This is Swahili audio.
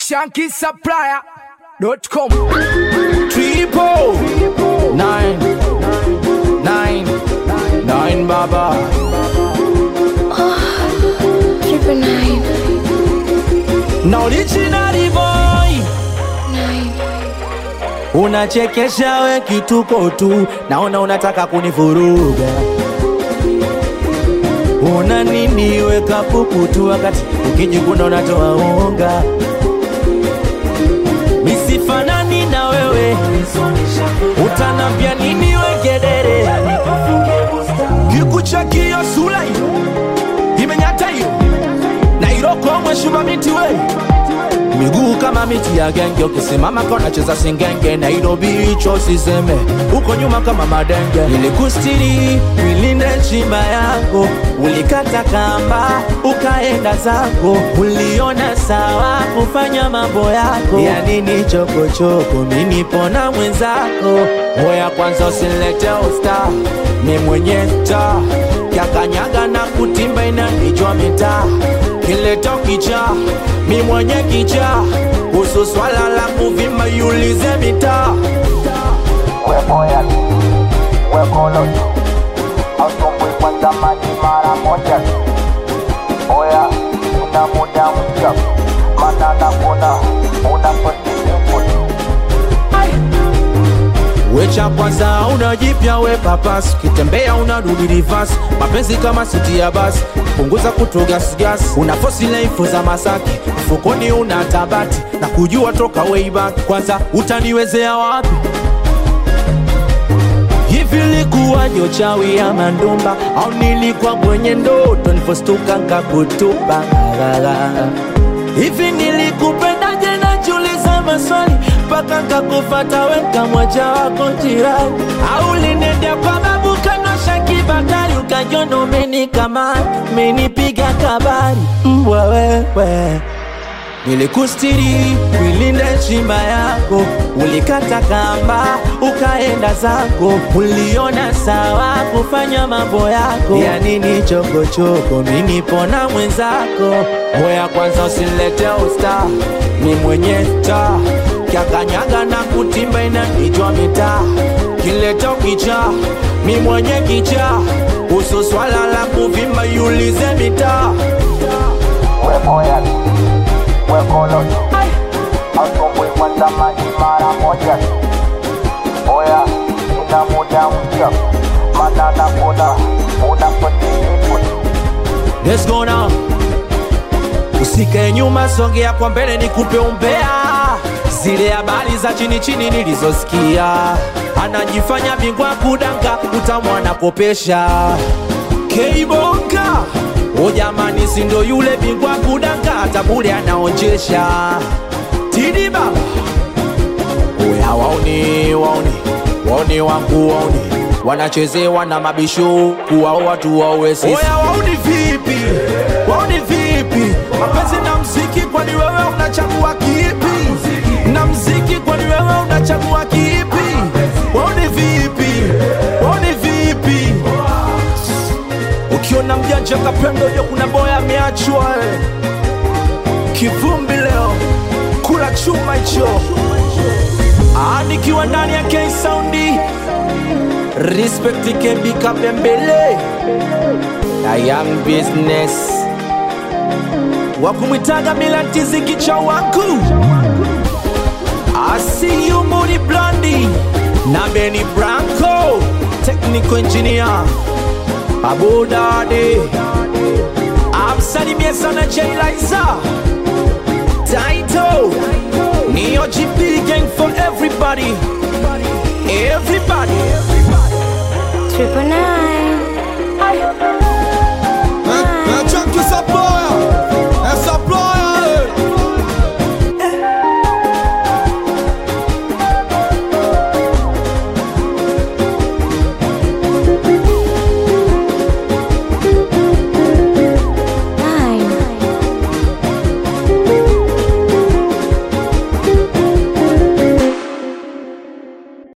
shankisupplier.com Triple nine nine nine baba Triple nine, na original boy nine. unachekesha we kituko tu naona unataka kunivuruga una nini weka pupu tu wakati ukijikuna unatoa unga misifanani na wewe utanambia nini wegedere kikuchakio sula hiyo imenyata hiyo na iroko mweshuma miti we miguu kama miti ya genge ukisimama kona cheza singenge nairobi hicho siseme uko nyuma kama madenge nilikustiri wilinde chimba yako ulikata kamba ukaenda zako uliona sawa kufanya mambo yako ya nini chokochoko minipona mwenzako hoya kwanza usilete usta ni mwenye taa kyakanyaga na kutimba inanijwa mitaa kileto kicha mi mwenye kicha kuhusu swala la kuvimba yulize mitaa Wepoya wekolo asumbui kwanza maji mara moja oya ina muda mpya mana nakuna unapotiimbut wecha kwanza unajipya we papas kitembea unarudi rivas mapenzi kama siti ya basi punguza kutogasgas una fosi laifu za masaki mfukoni una tabati na kujua toka way back kwanza utaniwezea wapi hivi likuwa jochawi ya mandumba au nilikuwa mwenye ndoto nilipostuka nkakutupa hivi nilikupendaje najiuliza maswali mpaka nkakufata weka moja wako jirani au linendea kwa babu kanosha kibakari ukajiona umenikama menipiga kabari mbwa wewe nilikustiri wilinde chimba yako ulikata kamba ukaenda zako uliona sawa kufanya mambo yako ya nini chokochoko minipona mwenzako hoya kwanza usilete usta ni mwenye taa kyakanyaga na kutimba inanijwa mitaa kileto kicha mi mwenye kicha uso swala la kuvimba yulize mitaa wepoya wekolo asumbui kwanza maji mara moja oya ina muda mpya mana nakuna unapotiimbut Let's go now. Usikae nyuma, songea kwa mbele, nikupe umbea zile habari za chini chini nilizosikia. Anajifanya bingwa kudanga, utamwana kopesha Keibonga. O jamani, si ndo yule bingwa kudanga, hata bure anaonjesha Tidi baba Oya waoni waoni waoni wangu waoni wanachezewa na mabisho kuwao watu wawe sisi. Oya waoni vipi waoni vipi mapenzi na mziki, kwani wewe unachagua kipi? Na mziki, kwani wewe unachagua kipi? Waoni vipi waoni vipi ukiona mjanja kapendo jo, kuna boya ameachwa eh. kivumbi leo kula chuma hicho Ah, nikiwa ndani ya K Soundi Respect KB Kabembele na Young Business wakumwitaga Milantizi kicha wangu I see you Moody Blondie na Benny Branco Technical Engineer Abu Dadi amsalimie sana Jay Liza Taito Neo GP gang for everybody Everybody Triple nine.